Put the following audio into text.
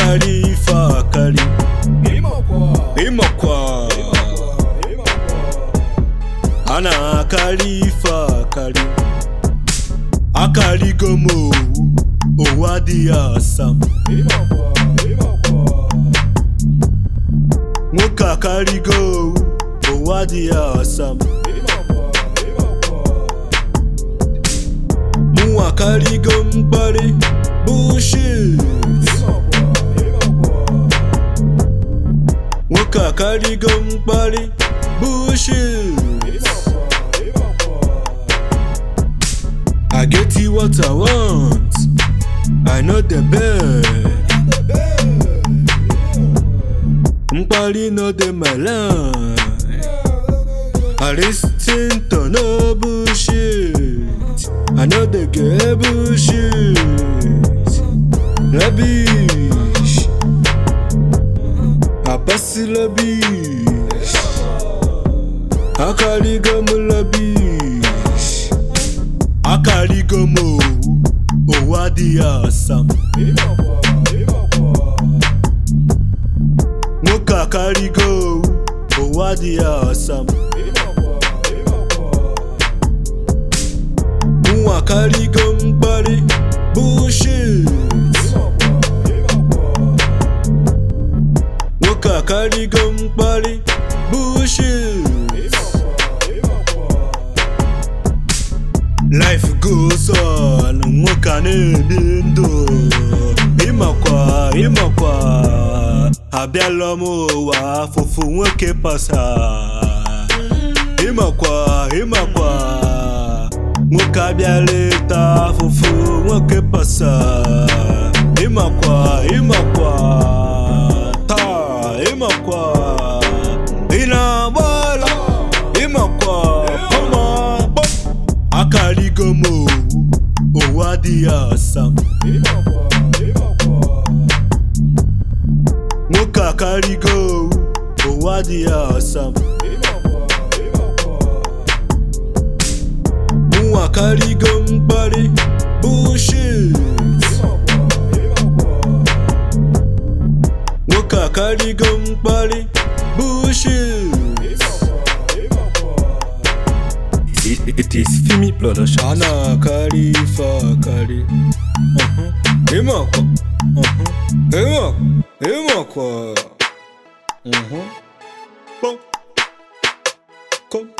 akarị ife akarị ịmakwa a na-akarị ife akarị akarịgo m owu owu adịghị asa m nwoke akarịgo owu owu adịghị asa m mụnwa akarịgo mkparị bullshit nwoke akarịgo mkparị bullshit I get you what I want I know the best mkparị no dey my line I listen to no bullshit I know dey get bullshit Labish Abasi labish Akarigo mu labish Akarigo mu owu adịghị asa m nwoke akarịgo owu owu adịghị asa m mụnwa akarịgo mkparị bullshit nwoke akarịgo mkparị bullshit life goes on nwoke a na-ebi ndụ ịmakwa ịmakwa abịala m ụwa afụfụ nwoke pasa ịmakwa ịmakwa nwoke abịala ịta afụfụ nwoke pasa ịmakwa ịmakwa taa ịmakwa ị na-agbala ịmakwa kọma kpọm akarịgo m owu owu adịghị asa m nwoke akarịgo owu owu adịghị asa m mụnwa akarịgo mkparị bullshit nwoke akarịgo mkparị bullshit It, it is Fimi Production. a na-akarị ife akarị Uh-huh. ịmakwa Uh-huh. ịmakwa ịmakwa Uh-huh. Kpọm. Kom.